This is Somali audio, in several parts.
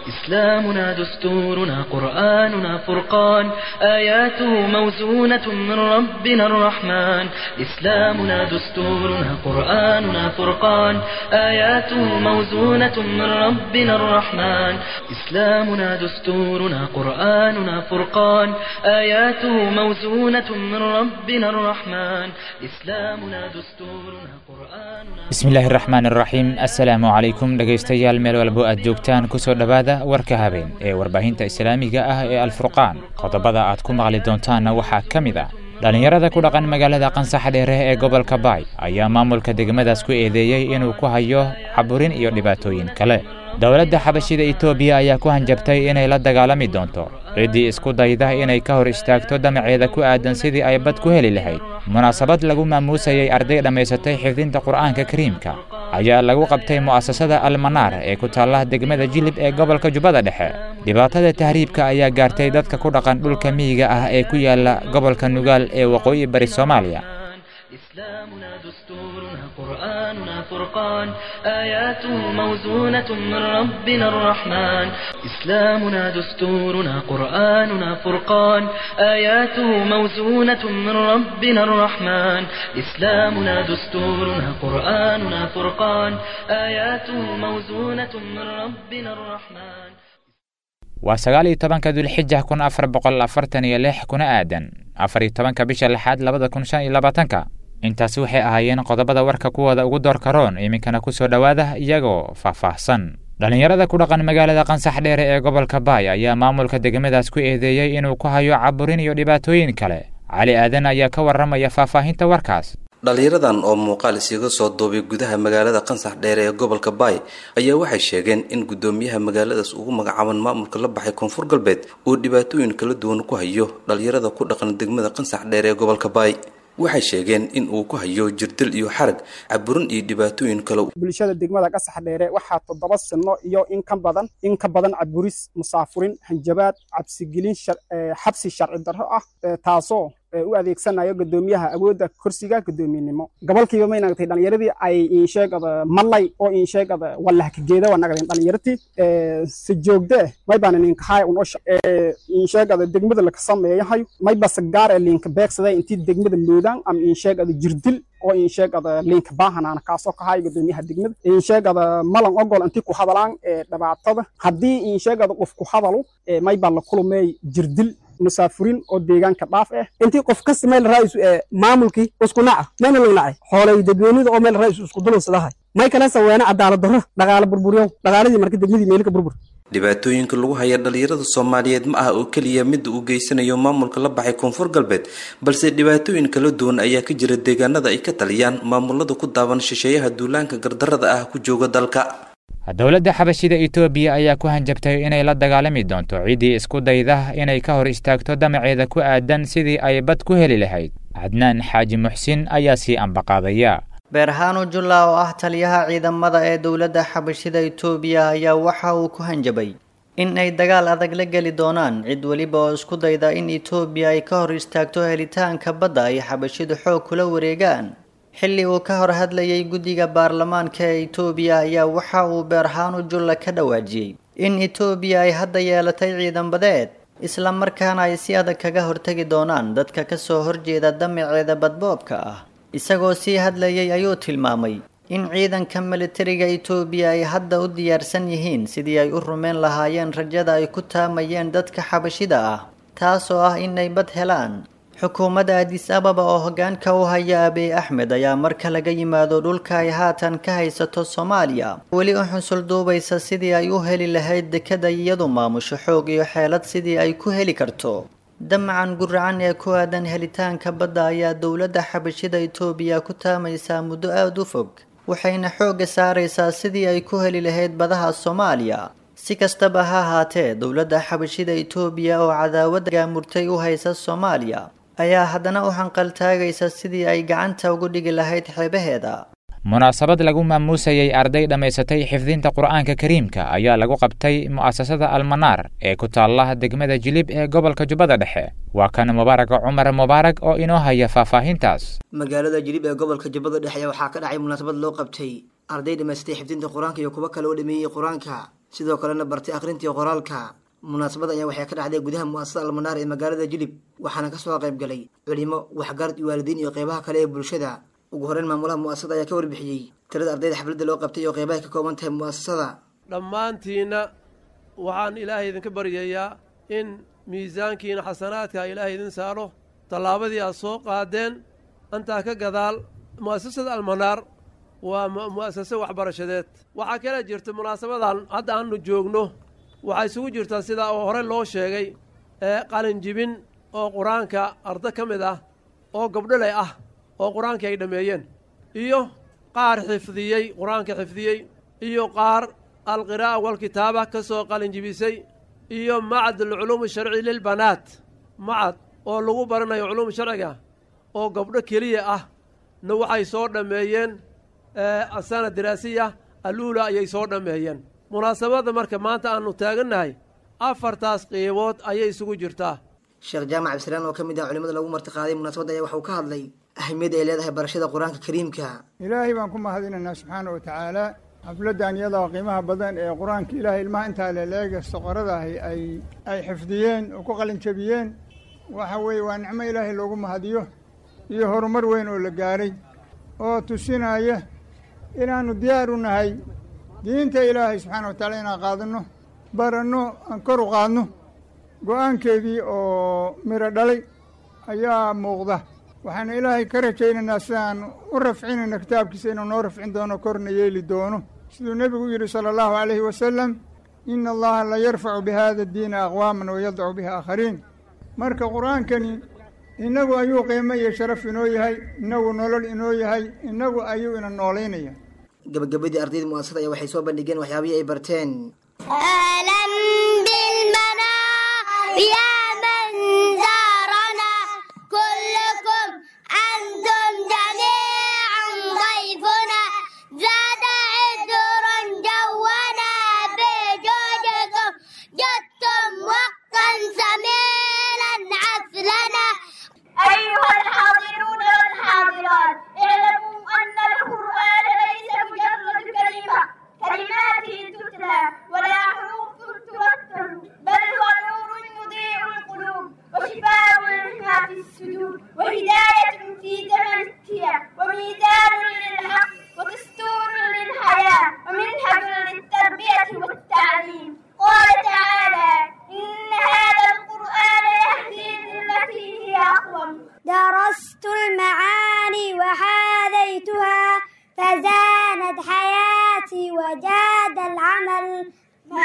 إسلامنا دستورنا قرآننا فرقان آياته موزونة من ربنا الرحمن إسلامنا دستورنا قرآننا فرقان آياته موزونة من ربنا الرحمن إسلامنا دستورنا قرآننا فرقان آياته موزونة من ربنا الرحمن إسلامنا دستورنا قرآننا bismillaahi raxmaan iraxiim assalaamu calaykum dhegaystayaal meel walbo aad joogtaan kusoo dhowaada warka habeen ee warbaahinta islaamiga ah ee alfurqaan qodobada aad ku maqli doontaanna waxaa ka mid ah dhallinyarada ku dhaqan magaalada qansax dheere ee gobolka baay ayaa maamulka degmadaas ku eedeeyey inuu ku hayo caburin iyo dhibaatooyin kale dowladda xabashida etoobiya ayaa ku hanjabtay inay la dagaalami doonto ciddii isku dayda inay ka hor istaagto damaceeda ku aadan sidii ay bad ku heli lahayd munaasabad lagu maamuusayay arday dhammaysatay xifdinta qur'aanka kariimka ayaa lagu qabtay mu'asasada almanaar ee ku taalla degmada jilib ee gobolka jubbada dhexe dhibaatada tahriibka ayaa gaartay dadka ku dhaqan dhulka miyiga ah ee ku yaala gobolka nugaal ee waqooyi bari soomaaliya إسلامنا دستورنا قرآننا فرقان آياته موزونة من ربنا الرحمن إسلامنا دستورنا قرآننا فرقان آياته موزونة من ربنا الرحمن إسلامنا دستورنا قرآننا فرقان آياته موزونة من ربنا الرحمن waa sagaal iyo tobanka dulxija kun afar boqol afartan iyo lix kuna aadan afar iyo tobanka bisha lixaad labada kun shan iyo labaatanka intaasi waxay ahaayeen qodobada warka kuwooda ugu door karoon iminkana kusoo dhowaada iyagoo faahfaahsan dhallinyarada ku dhaqan magaalada qansax dheere ee gobolka baay ayaa maamulka degmadaas ku eedeeyey inuu ku hayo caburin iyo dhibaatooyin kale cali aadan ayaa ka warramaya faahfaahinta warkaas dhalinyaradan oo muuqaal isiga soo duubay gudaha magaalada qansax dheere ee gobolka baay ayaa waxay sheegeen in guddoomiyaha magaaladaas ugu magacaaban maamulka la baxay koonfur galbeed uu dhibaatooyin kala duwan ku hayo dhalinyarada ku dhaqan degmada qansax dheere ee gobolka baay waxay sheegeen in uu ku hayo jirdil iyo xarag caburin iyo dhibaatooyin kale bulshada degmada qasax dheere waxaa toddoba sano iyo in ka badan in ka badan caburis musaafurin hanjabaad cabsigelin xabsi sharci darro ah taasoo u adeegsanayo guddoomiyaha awoodda kursiga guddoomiyenimo gobolkiiba may nagtay dhalinyaradii ay insheegada malay oo insheegada walahkageeda waa nagadeen dhalinyartii si joogde may baan ninkahay un osha insheegada degmada laka sameeyahay may base gaar ee linka beegsaday intii degmada loodaan ama insheegada jirdil oo insheegada linka baahanaana kaasoo kahay guddoomiyaha degmada insheegada malan ogol intii ku hadalaan dhibaatada haddii insheegada qof ku hadalu may baa la kulumey jirdil musaafuriin oo deegaanka dhaaf ah intii qof kasta meel raaisu ee maamulkii isku naca meelna lagu nacay xoolay dadweynida oo meel raaisu isku dulansadahay may kala saweena cadaalad darro dhaqaale burburyow dhaqaaladii marka degmadii meelka burbur dhibaatooyinka lagu haya dhalinyarada soomaaliyeed ma aha oo keliya midda uu geysanayo maamulka la baxay koonfur galbeed balse dhibaatooyin kala duwan ayaa ka jira deegaanada ay ka taliyaan maamulada ku daaban shisheeyaha duulaanka gardarrada ah ku jooga dalka dowladda xabashida etoobiya ayaa ku hanjabtay inay la dagaalami doonto ciddii isku dayda inay ka hor istaagto damaceeda ku aadan sidii ay bad ku heli lahayd cadnaan xaaji muxsin ayaa sii ambaqaadaya beerhaanu julla oo ah taliyaha ciidamada ee dowladda xabashida etoobiya ayaa waxa uu ku hanjabay in ay dagaal adag la geli doonaan cid weliba oo isku dayda in etoobiya ay ka hor istaagto helitaanka badda ay xabashidu xoog kula wareegaan xilli uu ka hor hadlayay guddiga baarlamaanka ee etoobiya ayaa waxa uu beerhaanu julla ka dhawaajiyey in etoobiya ay hadda yeelatay ciidan badeed isla markaana ay si adag kaga hortegi doonaan dadka ka soo horjeeda damaceeda badboobka ah isagoo sii hadlayay ayuu tilmaamay in ciidanka militariga etoobiya ay hadda u diyaarsan yihiin sidii ay u rumeyn lahaayeen rajada ay ku taamayeen dadka xabashida ah taasoo ah inay bad helaan xukuumadda adis ababa oo hoggaanka u haya abiy axmed ayaa marka laga yimaado dhulka ay haatan ka haysato soomaaliya weli u xusul duubaysa sidii ay u heli lahayd dekada iyadu maamusho xoog iyo xeelad sidii ay ku heli karto damacan guracan ee ku aadan helitaanka badda ayaa dowladda xabashida etoobiya ku taamaysaa muddo aada u fog waxayna xoogga saaraysaa sidii ay ku heli lahayd badaha soomaaliya si kastaba ha ahaatee dowladda xabashida etoobiya oo cadaawad gaamurtay u haysa soomaaliya ayaa haddana u hanqaltaagaysa sidii ay gacanta ugu dhigi lahayd xeebaheeda munaasabad lagu maamuusayay arday dhammaysatay xifdinta qur'aanka kariimka ayaa lagu qabtay mu'asasada almanaar ee ku taalla degmada jilib ee gobolka jubbada dhexe waa kan mubaaraga cumar mubaarag oo inoo haya faahfaahintaas magaalada jilib ee gobolka jubbada dhexe waxaa ka dhacay munaasabad loo qabtay arday dhammaystay xifdinta qur-aanka iyo kuwo kale oo dhameeyey qur-aanka sidoo kalena bartay akhrintii qoraalka munaasabada ayaa waxay ka dhacday gudaha mu'asasada almanaar ee magaalada jilib waxaana kasoo qayb galay culimo waxgarad iyo waalidiin iyo qeybaha kale ee bulshada ugu horeyn maamulaha mu'asasada ayaa ka warbixiyey tirada ardayda xafladda loo qabtay iyo qeybahay ka kooban tahay mu'asasada dhammaantiinna waxaan ilaahay idinka baryayaa in miisaankiina xasanaadka ilaahay idin saaro tallaabadii aad soo qaadeen intaa ka gadaal mu'asasada almanaar waa mu'asase waxbarashadeed waxaa kala jirta munaasabadan hadda aanu joogno waxaa isugu jirtaa sidaa oo hore loo sheegay ee qalinjibin oo qur-aanka arda ka mid ah oo gabdholey ah oo qur-aankii ay dhammeeyeen iyo qaar xifdiyey qur-aanka xifdiyey iyo qaar alqiraa'a walkitaaba ka soo qalinjibisay iyo macad alculuumi sharci lilbanaat macad oo lagu baranayo culuum sharciga oo gabdho keliya ah na waxay soo dhammeeyeen asana diraasiya aluula ayay soo dhammeeyeen munaasabadda marka maanta aanu taagannahay afartaas qiibood ayay isugu jirtaa sheekh jaamac cabdisalaan oo ka mid ah culimada lagu martiqaaday munaasabadda ayaa waxauu ka hadlay ahmiyadda ay leedahay barashada qur-aanka kariimka ilaahay baan ku mahadinaynaa subxaana wa tacaala xafladdan iyadoo qiimaha badan ee qur-aanka ilaahay ilmaha intaa leleega soqoradahi ay ay xifdiyeen oo ku qalinjabiyeen waxa weeye waa nicmo ilaahay loogu mahadiyo iyo horumar weyn oo la gaaray oo tusinaya inaannu diyaar u nahay diinta ilaahay subxaana wa tacaala inaan qaadanno baranno aan kor u qaadno go-aankeedii oo miro dhalay ayaa muuqda waxaana ilaahay ka rajaynaynaa sidaan u rafcinayna kitaabkiisa inuu noo rafcin doono korna yeeli doono siduu nebigu yidhi sala allahu calayhi wasalam ina allaha la yarfacu bihada diina aqwaaman wayadacu bihi aakhariin marka qur-aankani innagu ayuu qiimo iyo sharaf inoo yahay innagu nolol inoo yahay innagu ayuu ina noolaynaya gabagabadii ardayda mu'asasada ayaa waxay soo bandhigeen waxyaabihii ay barteen أهلا بالمنام يا من زارنا كلكم أنتم جميعا ضيفنا زاد عذرا جونا بجودكم جدتم وقتا ثمينا عسلنا أيها الحاضرون والحاضرات اعلموا أن القرآن ليس مجرد كلمة كلمات تتلى ولا حروف ترتل بل هو نور يضيء القلوب وشفاء لما في الصدور وهداية في زمن التيا وميزان للحق ودستور للحياة ومنهج للتربية والتعليم قال تعالى إن هذا القرآن يهدي للتي هي أقوم درست المعاني وحاذيتها فزانت حياتي وجاد العمل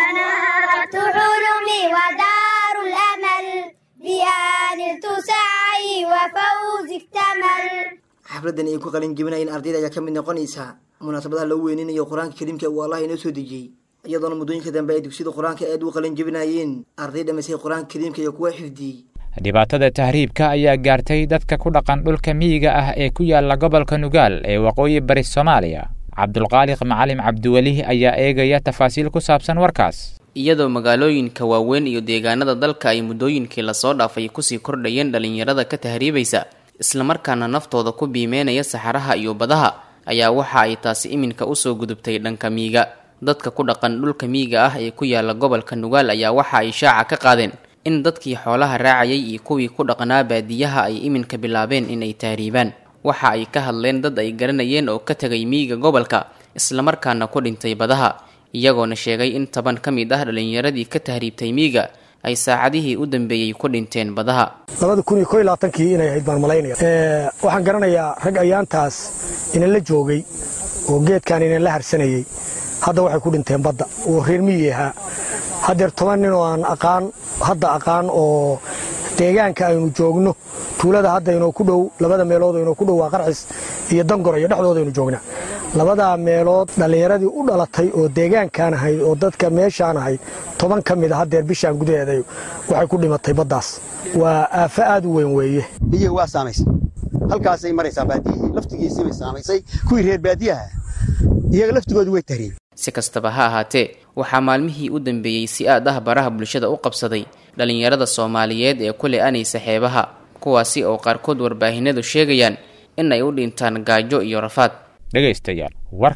منارة حلمي ودار الأمل بها نلت سعي وفوز اكتمل xafladdan ay ku qalin jebinayeen ardayda ayaa ka mid noqonaysa munaasabadaha lagu weyninayo qur-aanka kariimka uu allah inoo soo dejiyey iyadoona muddooyinka dambe ay dugsiyada qur-aanka aad u qalin jebinayeen arday dhamaysay qur-aanka kariimka iyo kuwa xifdiyey dhibaatada tahriibka ayaa gaartay dadka ku dhaqan dhulka miyiga ah ee ku yaala gobolka nugaal ee waqooyi bari soomaaliya cabdulqaaliq macalim cabdiweli ayaa eegaya tafaasiil ku saabsan warkaas iyadoo magaalooyinka waaweyn iyo deegaanada dalka ay muddooyinkii lasoo dhaafay kusii kordhayeen dhallinyarada ka tahriibaysa islamarkaana naftooda ku biimeynaya saxaraha iyo badaha ayaa waxa ay taasi iminka usoo gudubtay dhanka miyiga dadka ku dhaqan dhulka miyiga ah ee ku yaala gobolka nugaal ayaa waxa ay shaaca ka qaadeen in dadkii xoolaha raacayay iyo kuwii ku dhaqnaa baadiyaha ay iminka bilaabeen inay tahriibaan waxa ay ka hadleen dad ay garanayeen oo ka tegay miyiga gobolka islamarkaana ku dhintay badaha iyagoona sheegay in toban ka mid ah dhallinyaradii ka tahriibtay miyiga ay saacadihii u dambeeyey ku dhinteen badaha labada kun iyo ko iyo labaatankii inay ahayd baan malaynaya waxaan garanayaa rag ayaantaas inan la joogay oo geedkan inan la harsanayey hadda waxay ku dhinteen badda oo reer miyi ahaa haddeer toban nin oo aan aqaan hadda aqaan oo deegaanka aynu joogno tuulada hadda inoo ku dhow labada meelood oo inoo ku dhow waa qarxis iyo dangor iyo dhexdooda aynu joognaa labadaa meelood dhallinyaradii u dhalatay oo deegaankaan ahayd oo dadka meeshaan ahayd toban ka mid a haddeer bishaan gudaheeda waxay ku dhimatay baddaas waa aafo aad u weyn weeye biyihi waa saamaysay halkaasay maraysaa baadiyihii laftigiisii bay saamaysay kuwii reer baadiyaha iyaga laftigoodu way tahriib si kastaba ha ahaatee waxaa maalmihii u dambeeyey si aad ah baraha bulshada u qabsaday dhallinyarada soomaaliyeed ee ku le-anaysa xeebaha kuwaasi oo qaarkood warbaahinadu sheegayaan in ay u dhintaan gaajo iyo rafaad dhegaystayaal warkii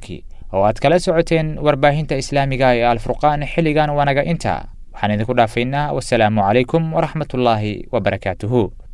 oo aad kala socoteen warbaahinta islaamiga ee alfurqaan xilligan wanaga inta waxaan idinku dhaafaynaa wasalaamu calaykum waraxmatullaahi wabarakaatuhu